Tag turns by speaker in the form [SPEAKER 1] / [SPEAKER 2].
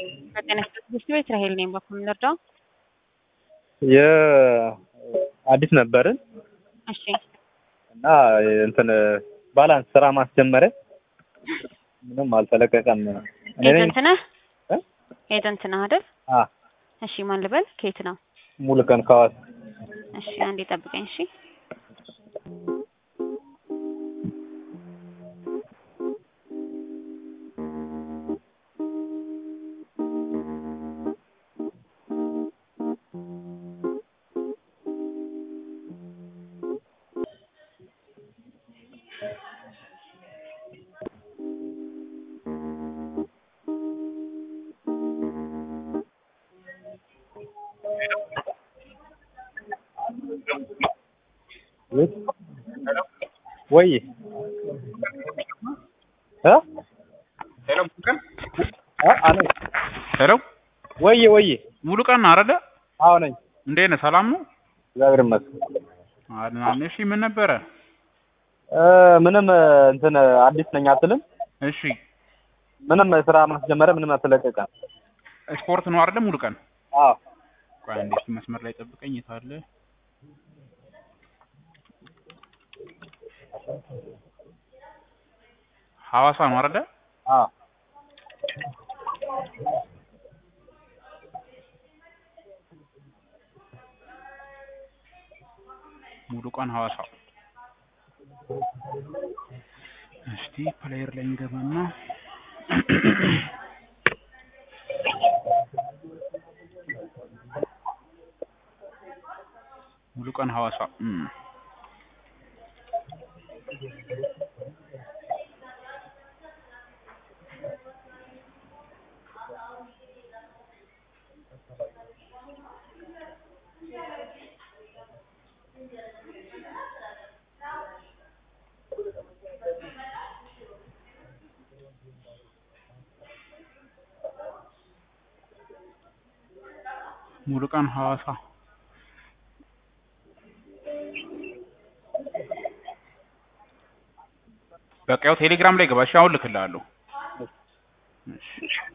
[SPEAKER 1] በጤና ስጥት ቤት ራሄል ነኝ። በኩል ልርዳው?
[SPEAKER 2] የአዲስ ነበርን
[SPEAKER 1] እሺ
[SPEAKER 2] እና እንትን ባላንስ ስራ ማስጀመረ ምንም አልተለቀቀም። እኔ ነኝ
[SPEAKER 1] ኤጀንት ነህ?
[SPEAKER 2] እ?
[SPEAKER 1] ኤጀንት ነህ አይደል?
[SPEAKER 2] አ
[SPEAKER 1] እሺ ማን ልበል? ከየት ነው?
[SPEAKER 2] ሙሉ ቀን ከዋስ
[SPEAKER 1] እሺ አንዴ ጠብቀኝ። እሺ
[SPEAKER 2] ወይ እ
[SPEAKER 3] ሄሎ ሙሉ ቀን
[SPEAKER 2] አ አነ
[SPEAKER 3] ሄሎ
[SPEAKER 2] ወይ ወይ
[SPEAKER 3] ሙሉ ቀን አይደለ?
[SPEAKER 2] አዎ ነኝ።
[SPEAKER 3] እንዴት ነህ? ሰላም ነው?
[SPEAKER 2] እግዚአብሔር ይመስገን።
[SPEAKER 3] አድናን። እሺ ምን ነበረ?
[SPEAKER 2] እ ምንም እንትን አዲስ ነኝ አትልም?
[SPEAKER 3] እሺ
[SPEAKER 2] ምንም ስራ ማስጀመረ ምንም አልተለቀቀም።
[SPEAKER 3] ስፖርት ነው አይደለ? ሙሉ ቀን
[SPEAKER 2] አዎ
[SPEAKER 3] ቆይ አንዴ እስኪ መስመር ላይ ጠብቀኝ። የት አለ? ሐዋሳ ነው አይደለ?
[SPEAKER 2] አዎ
[SPEAKER 3] ሙሉ ቀን ሐዋሳ። እስቲ ፕሌየር ላይ እንገባና ሙሉ ቀን ሐዋሳ እም። ሙሉ ቀን ሐዋሳ በቃ ያው ቴሌግራም ላይ ገባ። እሺ አሁን ልክልሃለሁ። እሺ